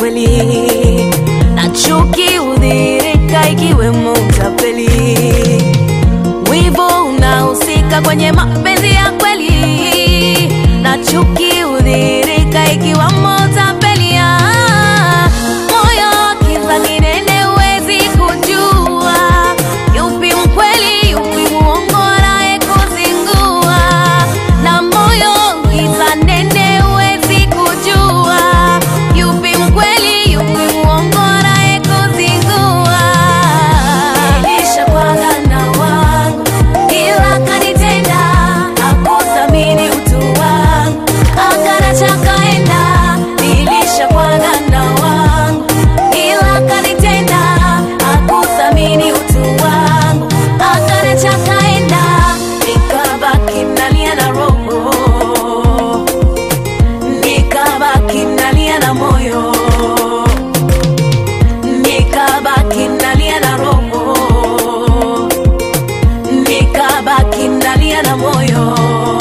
kweli, na chuki hudhihirika ikiwemo utapeli. Wivu unahusika kwenye mapenzi ya kweli, na chuki hudhihirika ikiwemo utapeli. Ah, Moyo wa kiza kinene huwezi kujua yupi mkweli, yupi muongo, anayekuzingua. Na moyo giza nene huwezi kujua yupi mkweli, yupi muongo, anayekuzingua. Nilishakuwaga na wangu, ila kanitenda, hakuthamini utu wangu, akaniacha kaenda. Nilishakuwaga na wangu, ila kanitenda, hakuthamini utu wangu, akaniacha kaenda. Nikabaki nalia na roho, nikabaki nalia na moyo nikabaki nalia na roho, nikabaki nalia na moyo.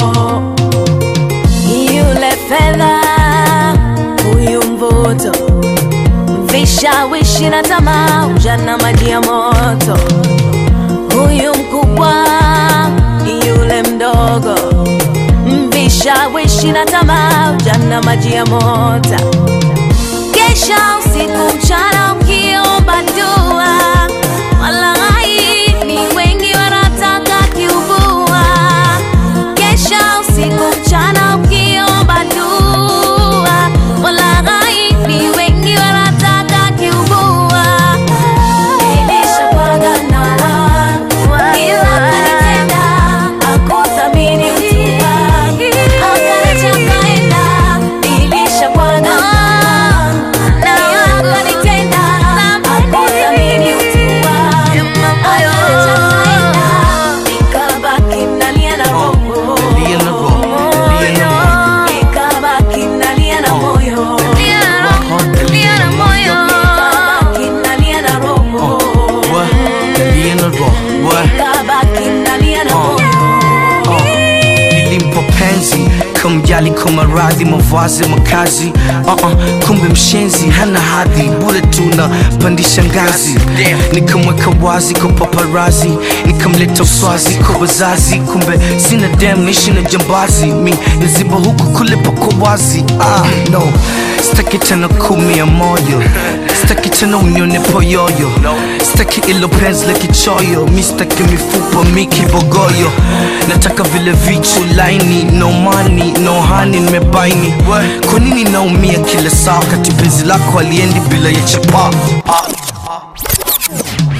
Yule fedha, huyu mvuto, vishawishi na tamaa, ujana maji ya moto. Huyu mkubwa, yule mdogo, vishawishi na tamaa, ujana maji ya moto kesha usiku mchana ukiomba dua, walai ni wengi wanataka kiubua. Kesha usiku mchana ukiomba dua, walai ni wengi wanataka kiubua. Nilishakuwaga na wangu, ila kanitenda, hakuthamini utu wangu, akaniacha kaenda. Nilishakuwaga na wangu, na wangu kanitenda, hakuthamini utu wangu, akaniacha kaenda. Nikabaki nalia na roho. Nalia na roho, nalia na roho. Nikabaki nalia na moyo. Nalia na moyo. Nikabaki nalia na roho. Wa, nalia na roho. Wa, Nikabaki nalia na moyo. nilimpa penzi kumjali kwa maradhi mavazi makazi uh -uh, kumbe mshenzi hana hadhi bure tuna pandisha ngazi nikamweka wazi kwa paparazi nikamleta uswazi kwa wazazi kumbe sina dem nishi na jambazi mi naziba huku kule pako wazi ah, no staki tena kumia moyo staki tena unione poyoyo staki ilo penzi la kichoyo mi staki mifupa mi kibogoyo nataka vile vichu laini no money no honey nimebaini kwa nini naumia kila saa wakati penzi lako aliendi bila ya chapa ah.